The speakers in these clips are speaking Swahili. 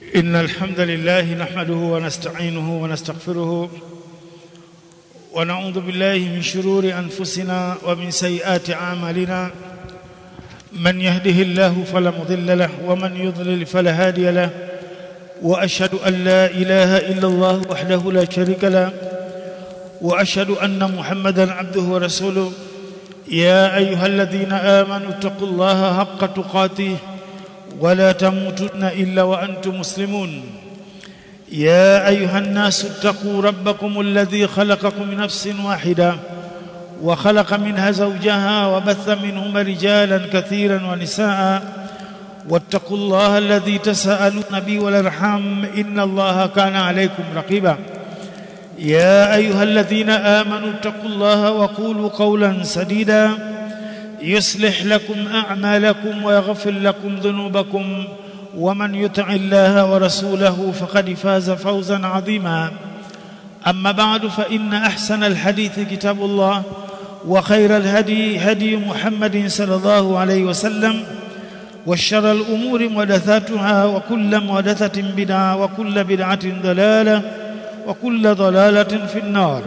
إن الحمد لله نحمده ونستعينه ونستغفره ونعوذ بالله من شرور أنفسنا ومن سيئات أعمالنا من يهده الله فلا مضل له ومن يضلل فلا هادي له وأشهد أن لا إله إلا الله وحده لا شريك له وأشهد أن محمدا عبده ورسوله يا أيها الذين آمنوا اتقوا الله حق تقاته ولا تموتن إلا وأنتم مسلمون يا أيها الناس اتقوا ربكم الذي خلقكم من نفس واحدة وخلق منها زوجها وبث منهما رجالا كثيرا ونساء واتقوا الله الذي تساءلون به والارحام إن الله كان عليكم رقيبا يا أيها الذين آمنوا اتقوا الله وقولوا قولا سديدا يصلح لكم أعمالكم ويغفر لكم ذنوبكم ومن يطع الله ورسوله فقد فاز فوزا عظيما أما بعد فإن أحسن الحديث كتاب الله وخير الهدي هدي محمد صلى الله عليه وسلم وشر الأمور محدثاتها وكل محدثة بدعة وكل بدعة ضلالة وكل ضلالة في النار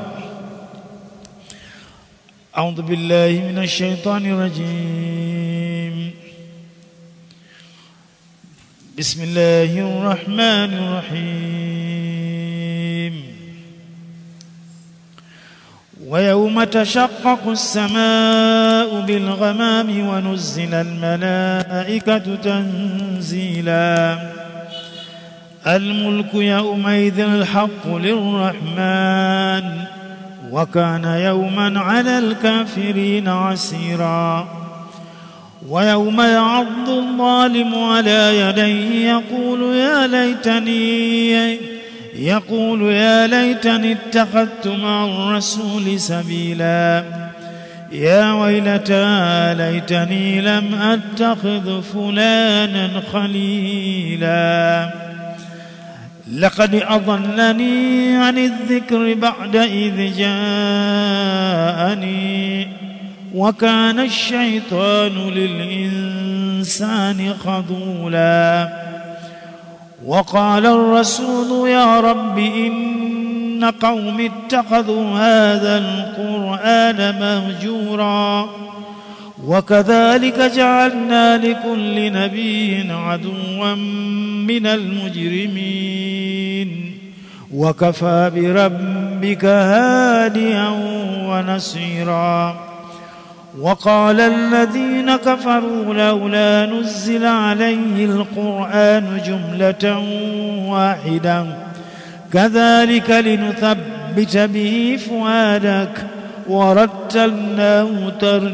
أعوذ بالله من الشيطان الرجيم بسم الله الرحمن الرحيم ويوم تشقق السماء بالغمام ونزل الملائكة تنزيلا الملك يومئذ الحق للرحمن وكان يوما على الكافرين عسيرا ويوم يعض الظالم على يديه يقول يا ليتني يقول يا ليتني اتخذت مع الرسول سبيلا يا ويلتى ليتني لم اتخذ فلانا خليلا لقد أضلني عن الذكر بعد إذ جاءني وكان الشيطان للإنسان خذولا وقال الرسول يا رب إن قوم اتخذوا هذا القرآن مهجورا وكذلك جعلنا لكل نبي عدوا من المجرمين وكفى بربك هاديا ونصيرا وقال الذين كفروا لولا نزل عليه القرآن جملة واحدة كذلك لنثبت به فؤادك ورتلناه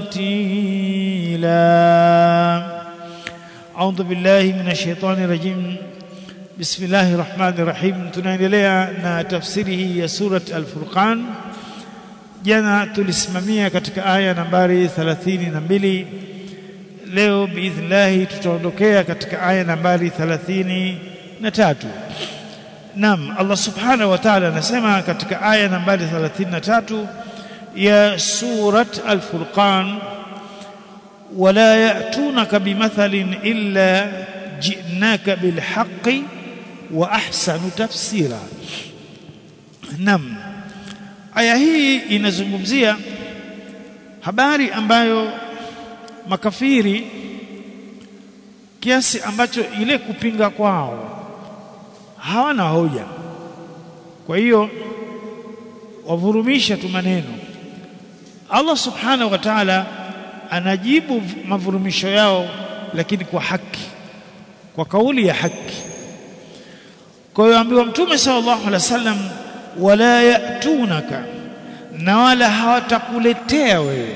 ترتيلا أعوذ بالله من الشيطان الرجيم بسم الله الرحمن الرحيم tunaendelea na tafsiri hii ya surat al-Furqan jana tulisimamia katika aya nambari 32 leo biidhnillah tutaondokea katika aya nambari 33 Naam Allah subhanahu wa ta'ala anasema katika aya nambari 33 ya surat al-Furqan ولا يأتونك بمثل إلا جئناك بالحق وأحسن تفسيرا نعم aya hii inazungumzia habari ambayo makafiri kiasi ambacho ile kupinga kwao hawana hoja kwa hiyo wavurumisha tu maneno Allah subhanahu wa ta'ala anajibu mavurumisho yao lakini kwa haki kwa kauli ya haki kwa hiyo ambiwa mtume sallallahu alaihi wasallam wala yatunaka na wala hawatakuletea wewe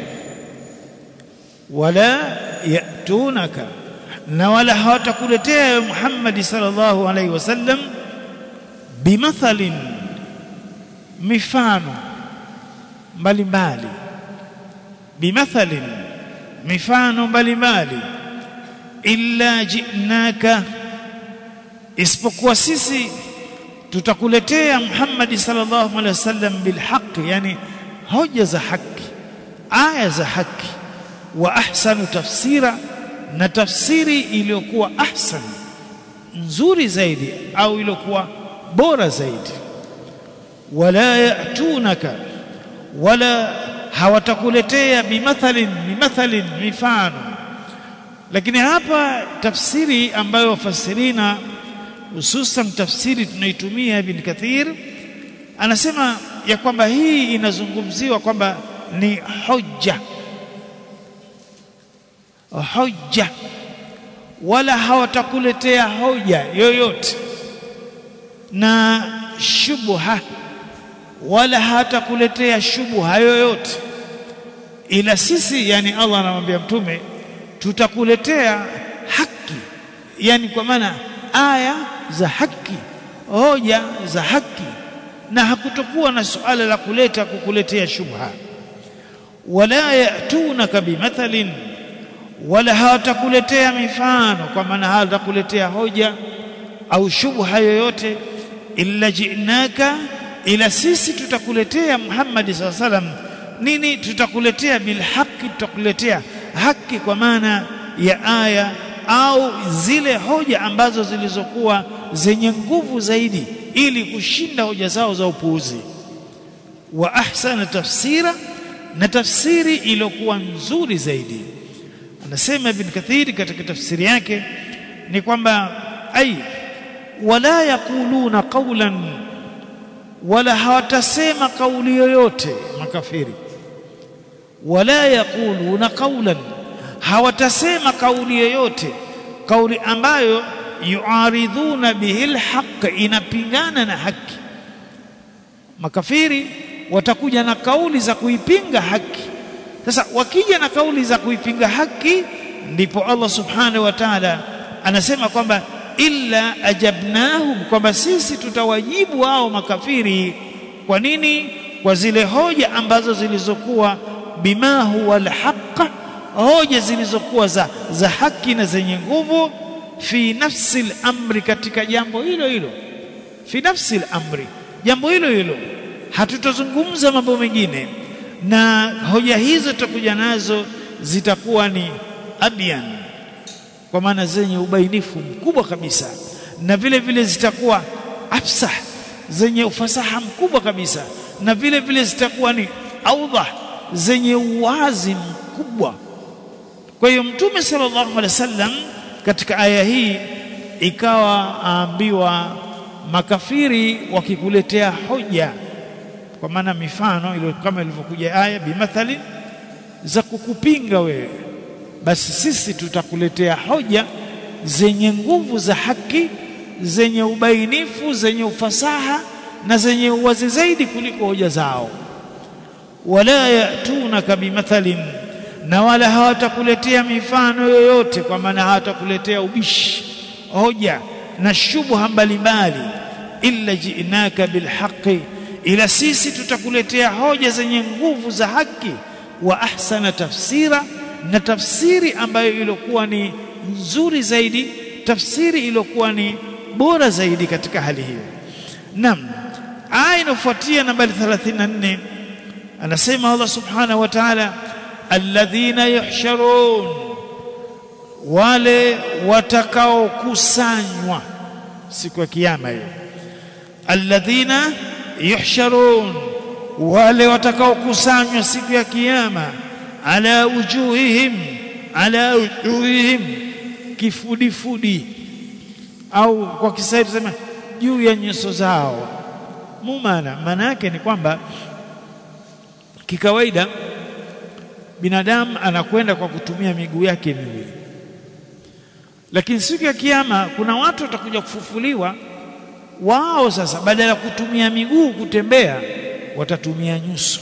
wala yatunaka na wala hawatakuletea wewe Muhammad sallallahu alaihi wasallam bimathalin mifano mbalimbali bimathalin mifano mbalimbali illa jinaka isipokuwa sisi tutakuletea Muhammad sallallahu alaihi wasallam bilhaq yani hoja za haki aya za haki wa ahsanu tafsira na tafsiri iliyokuwa ahsan nzuri zaidi au iliyokuwa bora zaidi wala yatunaka wala hawatakuletea bimathalin bimathalin mifano lakini hapa tafsiri ambayo wafasirina hususan tafsiri tunaitumia Ibn Kathir anasema ya kwamba hii inazungumziwa kwamba ni hujja hujja wala hawatakuletea hoja yoyote na shubha wala hatakuletea shubha yoyote ila sisi yani Allah anamwambia mtume tutakuletea haki yani kwa maana aya za haki hoja za haki na hakutokuwa na suala la kuleta kukuletea shubha wala yatunaka bimathalin wala hawatakuletea mifano kwa maana hawatakuletea hoja au shubha yoyote illa jinaka ila sisi tutakuletea Muhammad SAW salam nini tutakuletea bilhaqi tutakuletea haki kwa maana ya aya au zile hoja ambazo zilizokuwa zenye nguvu zaidi ili kushinda hoja zao za upuuzi wa ahsana tafsira na tafsiri iliyokuwa nzuri zaidi anasema ibn kathir katika tafsiri yake ni kwamba ai wala yaquluna qawlan wala hawatasema kauli yoyote makafiri wala yaquluna qawlan hawatasema kauli yoyote kauli ambayo yuaridhuna bihi alhaq inapingana na haki makafiri watakuja na kauli za kuipinga haki sasa wakija na kauli za kuipinga haki ndipo Allah subhanahu wa ta'ala anasema kwamba illa ajabnahum kwamba sisi tutawajibu wao makafiri kwa nini kwa zile hoja ambazo zilizokuwa bima huwa alhaq hoja zilizokuwa za, za haki na zenye nguvu fi nafsi al-amri katika jambo hilo hilo fi nafsi al-amri jambo hilo hilo hatutazungumza mambo mengine na hoja hizo tutakuja nazo zitakuwa ni abyan kwa maana zenye ubainifu mkubwa kabisa na vile vile zitakuwa afsah zenye ufasaha mkubwa kabisa na vile vile zitakuwa ni awdah zenye uwazi mkubwa kwa hiyo mtume sallallahu alaihi wasallam katika aya hii ikawa aambiwa makafiri wakikuletea hoja kwa maana mifano ile kama ilivyokuja aya bimathali za kukupinga wewe basi sisi tutakuletea hoja zenye nguvu za haki zenye ubainifu zenye ufasaha na zenye uwazi zaidi kuliko hoja zao wala yatunaka bimathalin na wala hawatakuletea mifano yoyote kwa maana hawatakuletea ubishi hoja na shubha mbalimbali illa ji'naka bilhaqi ila sisi tutakuletea hoja zenye nguvu za haki wa ahsana tafsira na tafsiri ambayo ilikuwa ni nzuri zaidi tafsiri iliyokuwa ni bora zaidi katika hali hiyo nam aya inafuatia nambari 34 anasema Allah subhanahu wa ta'ala alladhina yuhsharun wale watakaokusanywa siku ya kiyama hiyo alladhina yuhsharun wale watakaokusanywa siku ya kiyama ala wujuhihim ala wujuhihim kifudifudi au kwa Kiswahili tuseme juu ya nyuso zao mumana maana yake ni kwamba kikawaida binadamu anakwenda kwa kutumia miguu yake miwili lakini siku ya kiyama kuna watu watakuja kufufuliwa wao sasa badala ya kutumia miguu kutembea watatumia nyuso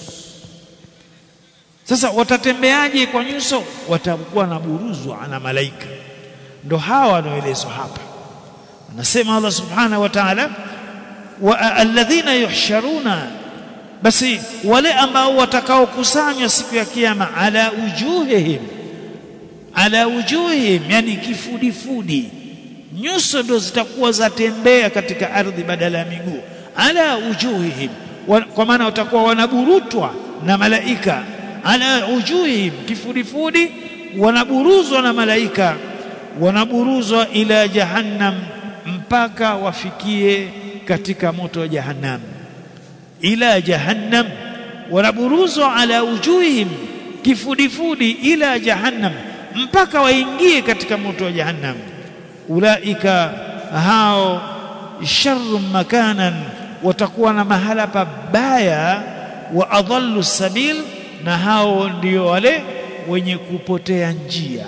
sasa watatembeaje kwa nyuso watakuwa na buruzwa na malaika ndo hawa wanaoelezwa hapa anasema Allah subhanahu wa ta'ala wa alladhina yuhsharuna basi wale ambao watakaokusanywa siku ya kiyama ala ujuhihim ala ujuhihim yani kifudifudi nyuso ndo zitakuwa zatembea katika ardhi badala ya miguu ala ujuhihim kwa maana watakuwa wanaburutwa na malaika ala ujuhihim kifudifudi wanaburuzwa na malaika wanaburuzwa ila jahannam mpaka wafikie katika moto wa jahannam ila jahannam wanaburuzwa ala wujuhihim kifudifudi ila jahannam mpaka waingie katika moto wa jahannam ulaika hao sharru makanan watakuwa na mahala pabaya wa adhallu sabil na hao ndio wale wenye kupotea njia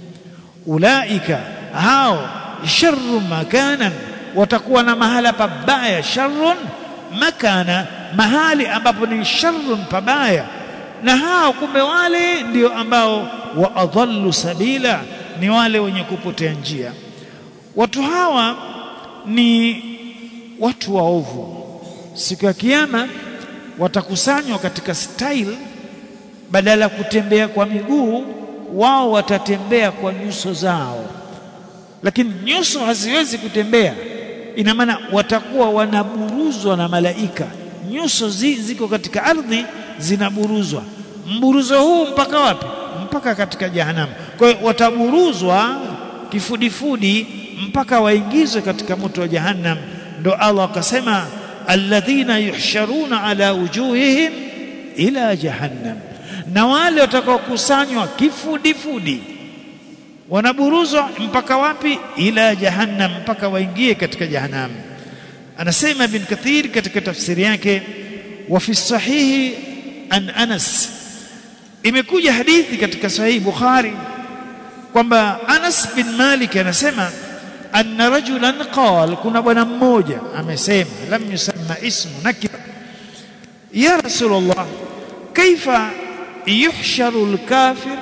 ulaika hao sharru makanan watakuwa na mahala pabaya sharrun makana mahali ambapo ni sharrun pabaya na hao kumbe wale ndio ambao wa adhallu sabila ni wale wenye kupotea njia watu hawa ni watu waovu siku ya kiyama watakusanywa katika style badala ya kutembea kwa miguu wao watatembea kwa nyuso zao lakini nyuso haziwezi kutembea ina maana watakuwa wanaburuzwa na malaika nyuso zi, ziko katika ardhi zinaburuzwa mburuzo huu mpaka wapi mpaka katika jahannam kwa hiyo wataburuzwa kifudifudi mpaka waingizwe katika moto wa jahannam ndo Allah akasema alladhina yuhsharuna ala wujuhihim ila jahannam na wale watakaokusanywa kifudifudi wanaburuzwa mpaka wapi ila jahannam mpaka waingie katika jahannam anasema ibn kathir katika tafsiri yake wa fi sahihi an anas imekuja hadithi katika sahihi bukhari kwamba anas bin malik anasema anna rajulan qal kuna bwana mmoja amesema lam yusamma ismu nakira ya rasulullah kaifa yuhsharu alkafir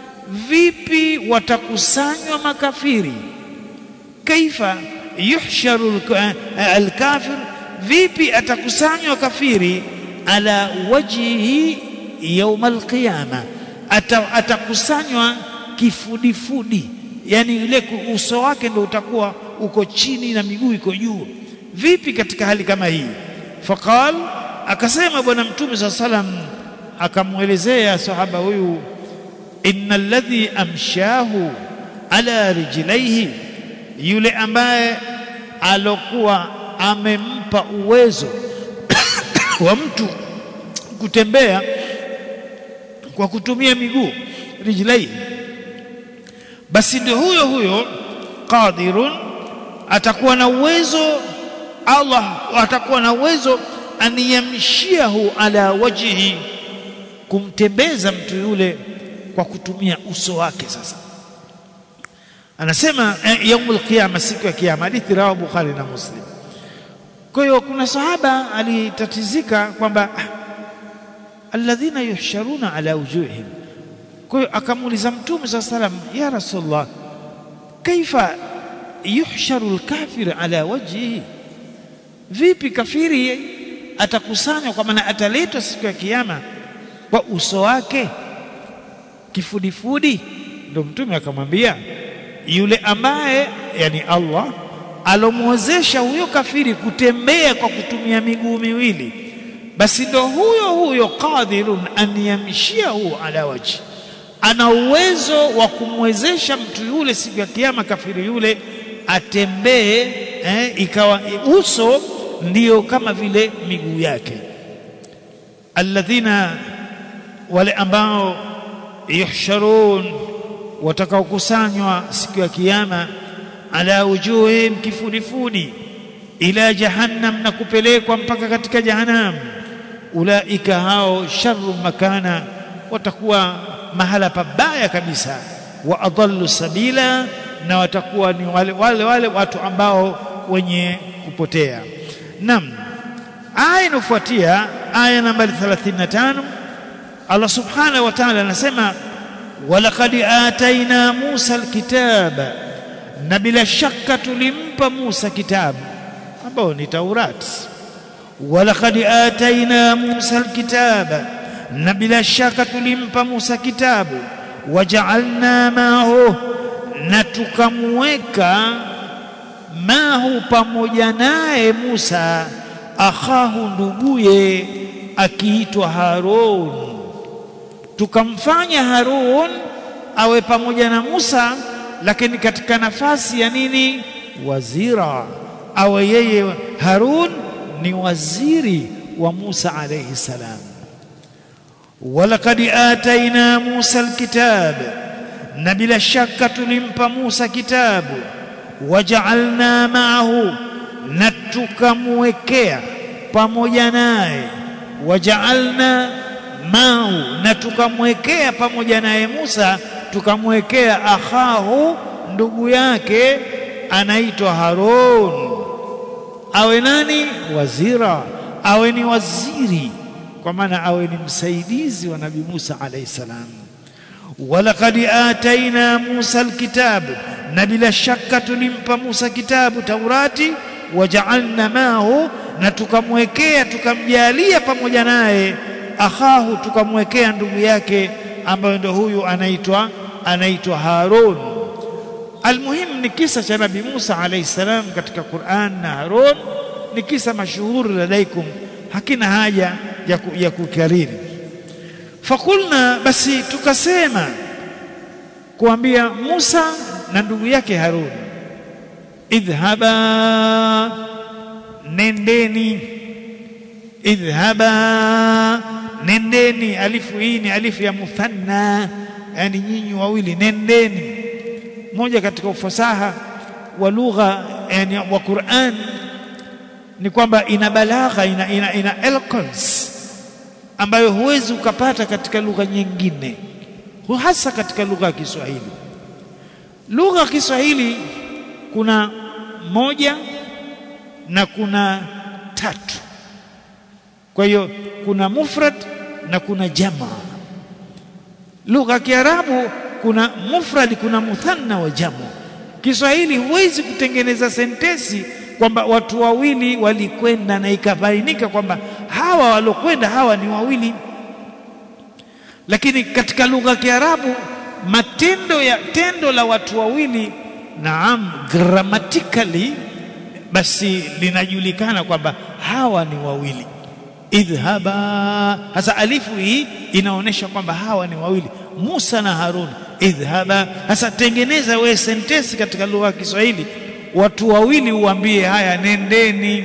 vipi watakusanywa makafiri kaifa yuhsharu alkafir vipi atakusanywa kafiri ala wajhihi يوم القيامه atakusanywa kifudifudi yani ile uso wake ndio utakuwa uko chini na miguu iko juu vipi katika hali kama hii faqal akasema bwana mtume saa salam akamwelezea sahaba huyu inna alladhi amshahu ala rijlaihi yule ambaye alokuwa amempa uwezo wa mtu kutembea kwa kutumia miguu rijlai basi ndio huyo huyo qadirun atakuwa na uwezo Allah atakuwa na uwezo aniyamshiahu ala wajhi kumtembeza mtu yule kwa kutumia uso wake sasa anasema eh, yaumul qiyama siku ya kiyama hadithi rawa bukhari na muslim kwa hiyo kuna sahaba alitatizika kwamba alladhina yuhsharuna ala wujuhihim kwa hiyo akamuuliza mtume saa salam ya rasulullah kaifa yuhsharu alkafir ala wajhihi vipi kafiri atakusanywa kwa maana ataletwa siku ya kiyama kwa uso wake kifudifudi ndio mtume akamwambia yule ambaye yani Allah alomwezesha huyo kafiri kutembea kwa kutumia miguu miwili basi ndo huyo huyo qadirun an yamshiahu ala wajhi ana uwezo wa kumwezesha mtu yule siku ya kiyama kafiri yule atembee eh, ikawa uso ndiyo kama vile miguu yake alladhina wale ambao yuhsharun watakaokusanywa siku ya kiyama ala wujuhihim kifudifudi ila jahannam na kupelekwa mpaka katika jahannam ulaika hao sharru makana watakuwa mahala pabaya kabisa wa adallu sabila na watakuwa ni wale wale, wale watu ambao wenye kupotea nam aya inafuatia aya nambari 35 Allah subhanahu wa ta'ala anasema walaqad ataina Musa alkitaba na bila shaka tulimpa Musa kitabu ambao ni Taurati walaqad ataina Musa alkitaba na bila shaka tulimpa Musa kitabu waja'alna mahu na tukamweka mahu pamoja naye Musa akhahu nduguye akiitwa Harun tukamfanya Harun awe pamoja na Musa lakini katika nafasi ya nini wazira awe yeye Harun ni waziri wa Musa alayhi salam walaqad ataina Musa alkitab na bila shaka tulimpa Musa kitabu waja'alna ma'ahu na tukamwekea pamoja naye waja'alna ma'ahu na tukamwekea pamoja naye Musa tukamwekea akhahu ndugu yake anaitwa Harun awe nani wazira awe ni waziri kwa maana awe ni msaidizi wa nabii Musa alayhi salam walaqad ataina Musa alkitab na bila shaka tulimpa Musa kitabu Taurati waja'alna mahu na tukamwekea tukamjalia pamoja naye akhahu tukamwekea ndugu yake ambayo ndio huyu anaitwa anaitwa Harun almuhim ni kisa cha nabii Musa alayhi salam katika Qur'an na Harun ni kisa mashuhuri ladaikum hakina haja ya, ku, ya kukariri fakulna basi tukasema kuambia Musa na ndugu yake Harun idhhaba nendeni idhhaba nendeni alifu hii ni alifu ya muthanna yani nyinyi wawili nendeni moja katika ufasaha wa lugha yani wa Qur'an ni kwamba ina balagha ina, ina, ina eloquence ambayo huwezi ukapata katika lugha nyingine hasa katika lugha ya Kiswahili lugha ya Kiswahili kuna moja na kuna tatu kwa hiyo kuna mufrad na kuna jama lugha ya Kiarabu kuna mufrad kuna muthanna wa jamu Kiswahili huwezi kutengeneza sentesi kwamba watu wawili walikwenda na ikabainika kwamba hawa walokwenda hawa ni wawili lakini katika lugha ya Kiarabu matendo ya tendo la watu wawili naam grammatically basi linajulikana kwamba hawa ni wawili idhhaba hasa alifu hii inaonyesha kwamba hawa ni wawili Musa na Harun idhhaba hasa tengeneza we sentensi katika lugha ya Kiswahili watu wawili uambie haya nendeni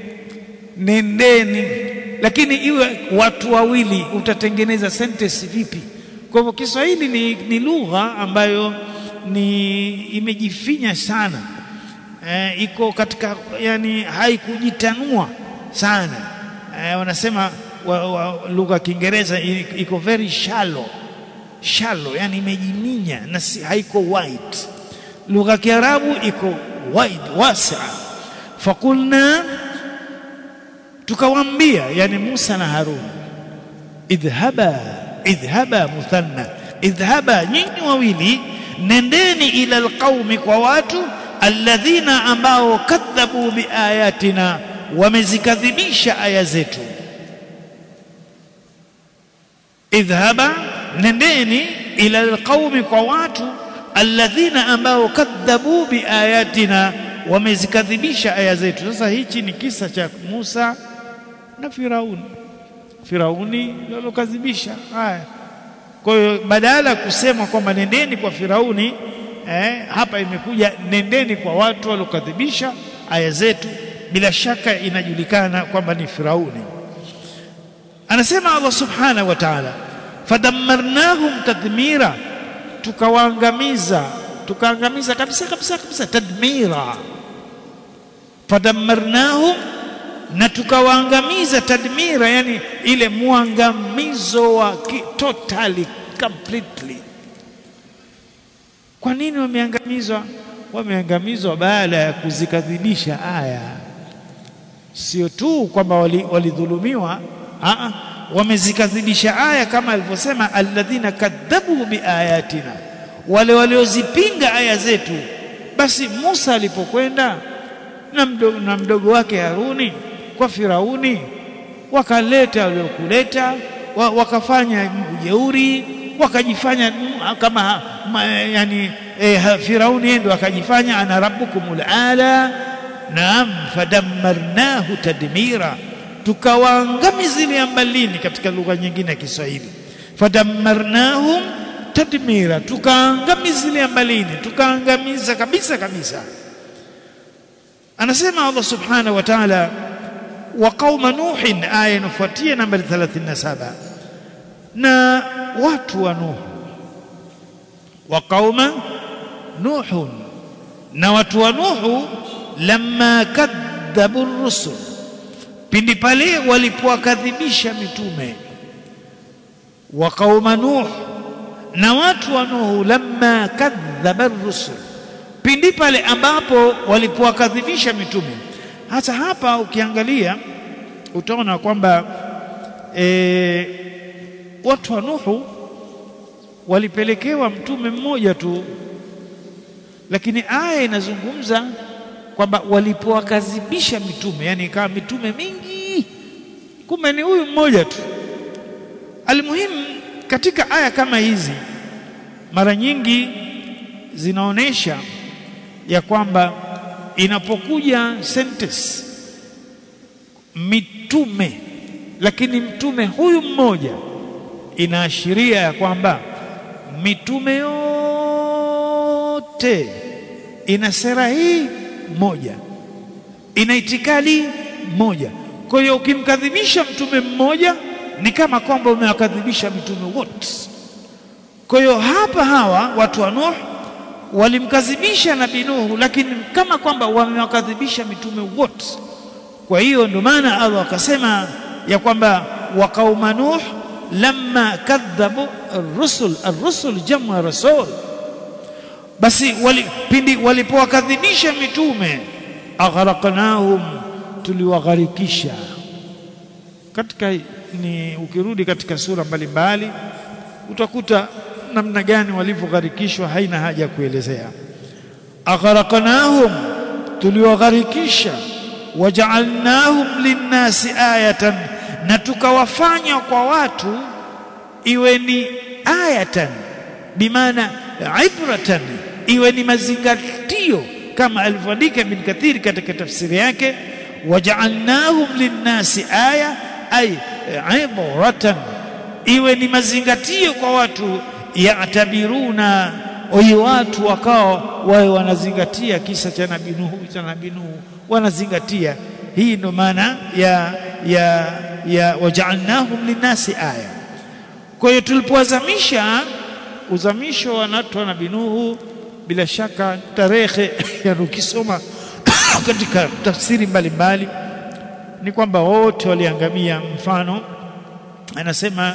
nendeni lakini iwe watu wawili utatengeneza sentence vipi kwa hivyo Kiswahili ni, ni lugha ambayo ni imejifinya sana e, iko katika yani haikujitanua sana e, wanasema wa, wa, lugha ya Kiingereza iko very shallow shallow yani imejiminya na si, haiko wide lugha ya Kiarabu iko wide wasa fakulna tukawaambia yani Musa na Harun idhhaba idhhaba muthanna idhhaba nyinyi wawili nendeni ila alqaumi kwa watu alladhina ambao kadhabu biayatina wamezikadhibisha aya zetu idhhaba nendeni ila alqaumi kwa watu alladhina ambao kadhabu biayatina wamezikadhibisha aya zetu sasa hichi ni kisa cha Musa na Firauni Firauni alokadhibisha haya kwa hiyo badala kusema kwamba nendeni kwa Firauni eh, hapa imekuja nendeni kwa watu walokadhibisha aya zetu bila shaka inajulikana kwamba ni Firauni anasema Allah subhanahu wa ta'ala fadammarnahum tadmira tukawaangamiza tukaangamiza kabisa kabisa kabisa tadmira fadammarnahum na tukawaangamiza tadmira yani ile muangamizo wa totally completely kwa nini wameangamizwa wameangamizwa baada ya kuzikadhibisha aya sio tu kwamba walidhulumiwa wali wamezikadhibisha aya kama alivyosema alladhina kadhabu biayatina wale waliozipinga aya zetu basi Musa alipokwenda na mdogo, na mdogo wake Haruni kwa Firauni wakaleta waliokuleta wa, wakafanya ujeuri wakajifanya kama ma, yani e, Firauni ndio akajifanya ana rabbukumul ala naam fadammarnahu tadmira tukawaangamizilia mbalini katika lugha nyingine ya Kiswahili fadammarnahum tadmira tukaangamizilia mbalini tukaangamiza kabisa kabisa anasema Allah subhanahu wa ta'ala wa qauma nuhin aya inafuatia nambari 37 na watu wa nuh wa qauma nuhun na watu wa nuhu lamma kadhabu rusul pindi pale walipowakadhibisha mitume wa qauma nuh na watu wa nuhu lamma kadhaba rusul pindi pale ambapo walipowakadhibisha mitume hata hapa ukiangalia utaona kwamba e, watu wa nuhu walipelekewa mtume mmoja tu lakini aya inazungumza kwamba walipowakadhibisha mitume yani ikawa mitume mingi kumbe ni huyu mmoja tu almuhimu katika aya kama hizi mara nyingi zinaonesha ya kwamba inapokuja sentence mitume lakini mtume huyu mmoja inaashiria ya kwamba mitume yote ina sera hii moja ina itikadi moja kwa hiyo ukimkadhibisha mtume mmoja ni kama kwamba umewakadhibisha mitume wote kwa hiyo hapa hawa watu wa Nuh walimkadhibisha nabii Nuhu lakini kama kwamba wamewakadhibisha mitume wote kwa hiyo ndio maana Allah akasema ya kwamba wa qauma Nuh lamma kadhabu ar-rusul ar-rusul jamu rasul basi wali, pindi walipowakadhibisha mitume aghraqnahum tuliwagharikisha katika ni ukirudi katika sura mbalimbali utakuta namna gani walivyogharikishwa haina haja ya kuelezea aghraqnahum tuliwagharikisha waja'alnahum linnasi ayatan na tukawafanya kwa watu iwe ni ayatan bimaana ibratan iwe ni mazingatio kama alivyoandika Ibn Kathir katika tafsiri yake waja'alnahum linnasi aya ay ibratan iwe ni mazingatio kwa watu yatabiruna oyi watu wakao wawe wanazingatia kisa cha nabii Nuhu cha nabii Nuhu wanazingatia hii ndo maana ya ya ya waja'alnahum linnasi aya kwa hiyo tulipowazamisha uzamisho wa watu wa nabii Nuhu bila shaka tarehe yani ukisoma katika tafsiri mbalimbali ni kwamba wote waliangamia mfano anasema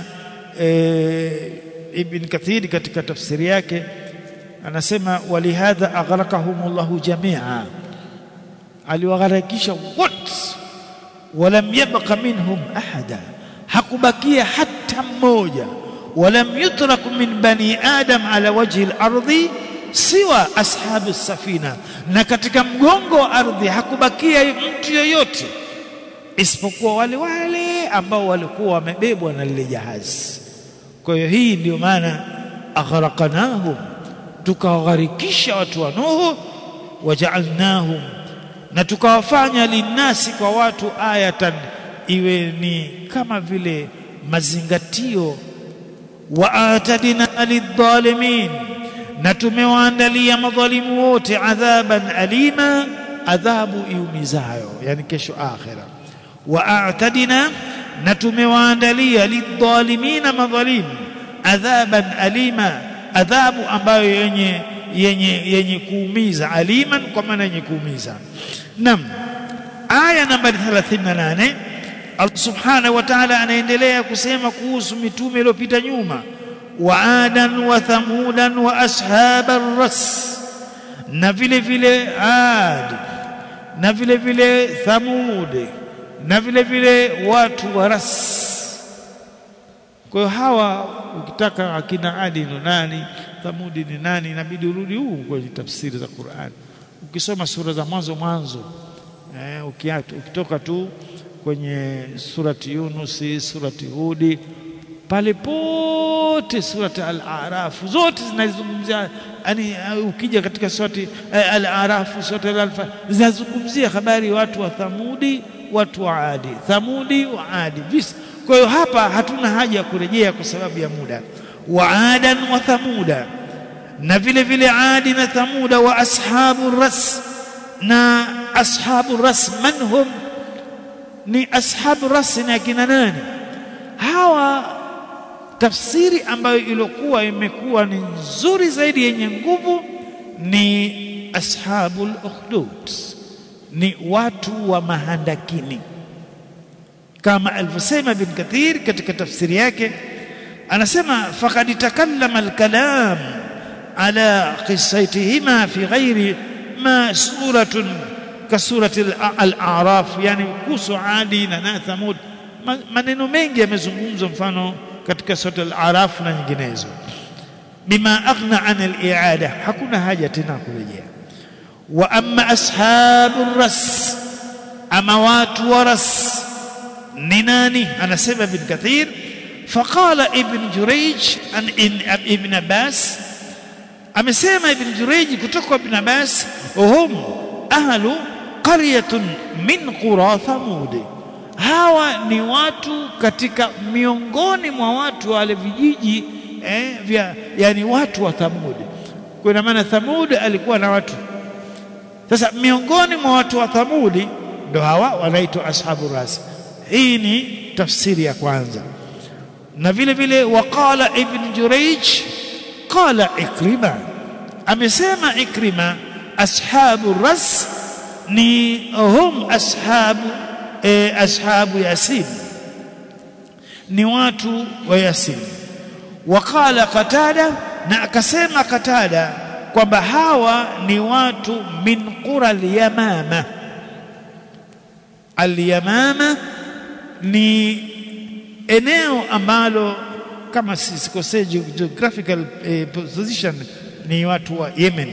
e, Ibn Kathir katika tafsiri yake anasema walihadha aghraqahumullahu jamia aliwagharakisha wote walam yabqa minhum ahada hakubakia hata mmoja walam yutrak min bani adam ala wajhi al-ardi siwa ashabu safina na katika mgongo wa ardhi hakubakia mtu yoyote isipokuwa wale wale ambao walikuwa wamebebwa na lile jahazi kwa hiyo hii ndio maana aghraqnahum tukawagharikisha watu wa Nuhu waja'alnahum na tukawafanya linasi kwa watu ayatan iwe ni kama vile mazingatio wa atadina lidhalimin na tumewaandalia madhalimu wote adhaban alima adhabu iumizayo yani kesho akhira wa a'tadina na tumewaandalia lidhalimina madhalim adhaban alima adhabu ambayo yenye yenye yenye kuumiza aliman kwa maana yenye kuumiza nam aya nambari 38 Allah subhanahu wa ta'ala anaendelea kusema kuhusu mitume iliyopita nyuma wa adan wa thamudan wa ashabar ras na vile vile ad na vile vile thamud na vile vile watu wa ras kwa hiyo hawa ukitaka akina adi ni nani thamudi ni nani inabidi urudi huu kwenye tafsiri za Qur'an ukisoma sura za mwanzo mwanzo eh, ukitoka tu kwenye surati Yunusi surati Hudi pale pote surati al-Araf zote zinazungumzia yani ukija katika surati al-Araf surati al-Alfa zinazungumzia habari watu wa Thamudi watu wa Adi Thamudi wa Adi visa kwa hiyo hapa hatuna haja ya kurejea kwa sababu ya muda wa adan wa thamuda na vile vile adi na thamuda wa ashabu ras na ashabu ras manhum ni ashabu ras ni akina nani hawa tafsiri ambayo ilikuwa imekuwa ni nzuri zaidi yenye nguvu ni ashabul ukhdud ni watu wa mahandakini kama alivyosema ibn kathir katika tafsiri yake anasema faqad takallama alkalam ala qissatihima fi ghairi ma suratun kasurati al-a'raf yani kuhusu adi na thamud maneno mengi yamezungumzwa mfano katika sura al-a'raf na nyinginezo bima aghna an al-i'ada hakuna haja tena kurejea wa amma ashabur ras ama watu wa ras ni nani anasema ibn kathir faqala ibn jurayj an ibn abbas amesema ibn jurayj kutoka ibn abbas hum ahlu qaryatun min qura thamud hawa ni watu katika miongoni mwa watu wale vijiji eh, vya yani watu wa Thamud. Kwa ina maana Thamud alikuwa na watu. Sasa miongoni mwa watu wa Thamudi ndo hawa wanaitwa ashabu ras. Hii ni tafsiri ya kwanza. Na vile vile waqala ibn Jurayj qala Ikrima amesema Ikrima ashabu ras ni hum ashabu e, ashabu yasin ni watu wa yasin waqala qatada na akasema qatada kwamba hawa ni watu min qura al-yamama al-yamama ni eneo ambalo kama sikosei geographical eh, position ni watu wa Yemen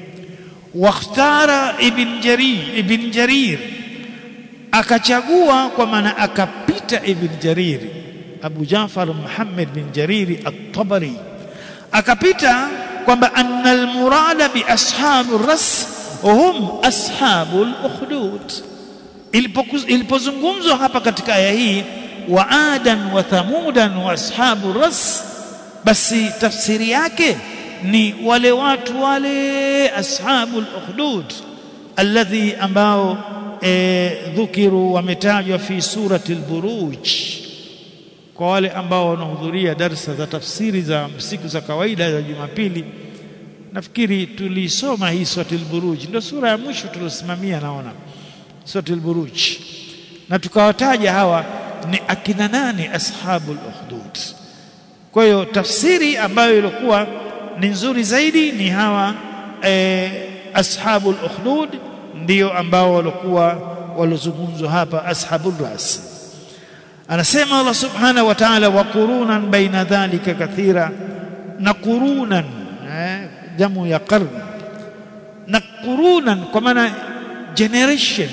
wakhtara ibn jarir ibn jarir akachagua kwa maana akapita ibn jarir Abu Jafar Muhammad bin Jariri at-Tabari akapita kwamba anna al-murada bi ashabu ras hum ashabu al-ukhdud ilipozungumzwa hapa katika aya hii wa adan wa thamudan wa ashabu ras basi tafsiri yake ni wale watu wale ashabu al-ukhdud alladhi ambao e, dhukiru wametajwa fi surati al-buruj kwa wale ambao wanahudhuria darsa za tafsiri za siku za kawaida za Jumapili nafikiri tulisoma hii suratul buruj ndio sura ya mwisho tulosimamia naona suratul buruj na tukawataja hawa ni akina nani ashabul ukhdud kwa hiyo tafsiri ambayo ilikuwa ni nzuri zaidi ni hawa e, ashabul ukhdud ndio ambao walikuwa walozungumzwa hapa ashabul ras anasema Allah subhanahu wa ta'ala wa qurunan baina dhalika kathira na qurunan eh, jamu ya qarn na qurunan kwa maana generation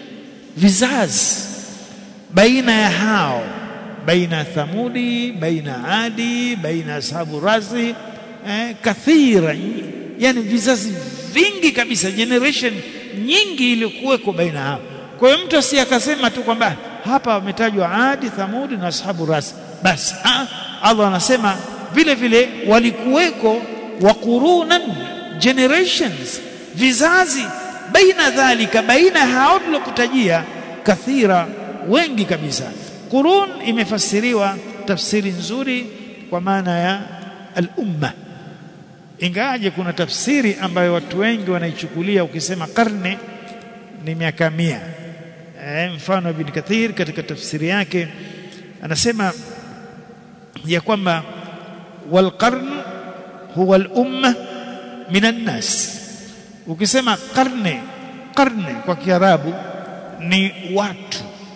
vizazi baina ya hao baina thamudi baina adi baina ashabu razi eh, kathira yani vizazi vingi kabisa generation nyingi iliyokuweko baina hao kwa hiyo mtu asiyakasema tu kwamba hapa wametajwa Adi, Thamudi na ashabu ras. Basi Allah anasema vile vile walikuweko wa qurunan generations, vizazi baina dhalika, baina hao tulokutajia, kathira, wengi kabisa. Qurun imefasiriwa tafsiri nzuri kwa maana ya al-umma, ingawaje kuna tafsiri ambayo watu wengi wanaichukulia, ukisema karne ni miaka mia eh, mfano Ibn Kathir katika tafsiri yake anasema ya kwamba wal qarn huwa al umma minan nas ukisema karne karne kwa kiarabu ni watu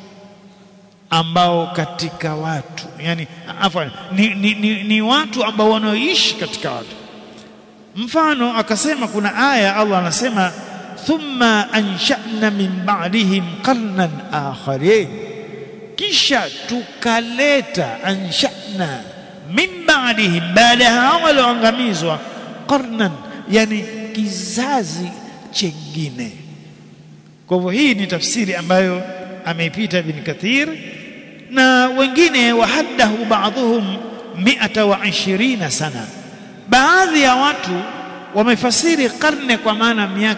ambao katika watu yani afwan ni, ni, ni, ni watu ambao wanaoishi katika watu mfano akasema kuna aya Allah anasema thumma ansha'na min ba'dihim qarnan akharin kisha tukaleta ansha'na min ba'dihim baada hao walioangamizwa qarnan yani kizazi chengine kwa hivyo hii ni tafsiri ambayo ameipita ibn kathir na wengine wahaddahu ba'dhum 120 sana baadhi ya watu wamefasiri karne kwa maana miaka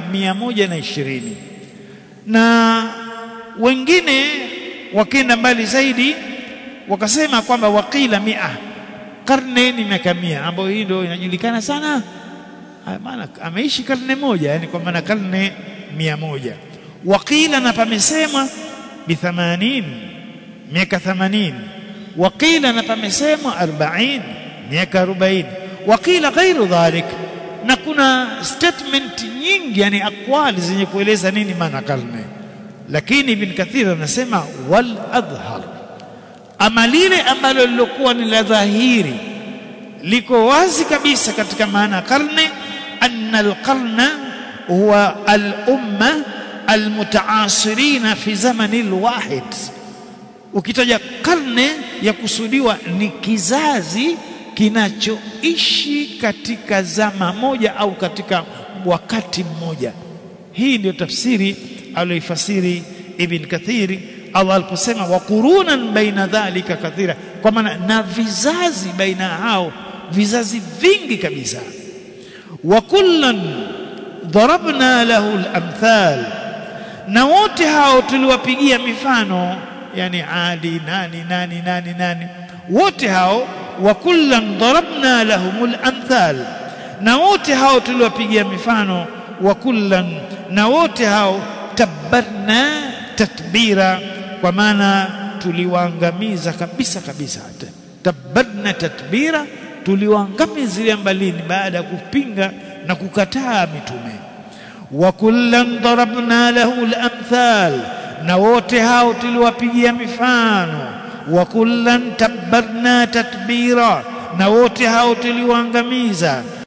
mia moja na ishirini na wengine wakenda mbali zaidi wakasema kwamba waqila mia karne ni miaka mia ambayo hii ndio inajulikana sana maana ameishi karne moja yani kwa maana karne mia moja waqila na pamesemwa bi 80 miaka 80 waqila na pamesemwa 40 miaka 40 waqila ghairu dhalik na kuna statement nyingi yani akwali zenye kueleza nini maana karne lakini ibn kathir anasema wal adhhar ama lile ambalo lilokuwa ni la dhahiri liko wazi kabisa katika maana karne anna alqarna huwa al-umma almutaasirina fi zamani alwahid ukitaja karne ya kusudiwa ni kizazi kinachoishi katika zama moja au katika wakati mmoja hii ndio tafsiri aliyoifasiri ibn kathiri Allah aliposema wa qurunan baina dhalika kathira kwa maana na vizazi baina hao vizazi vingi kabisa wa kullan darabna lahu al-amthal na wote hao tuliwapigia mifano yani adi nani nani nani nani wote hao wa kullan darabna lahumul amthal na wote hao tuliwapigia mifano wa kullan na wote hao tabbarna tatbira kwa maana tuliwaangamiza kabisa kabisa tabbarna tatbira tuliwaangamiza mbalini baada ya kupinga na kukataa mitume wa kullan darabna lahu al-amthal na wote hao tuliwapigia mifano wa kullan tabbarna tatbira na wote hao tuliwaangamiza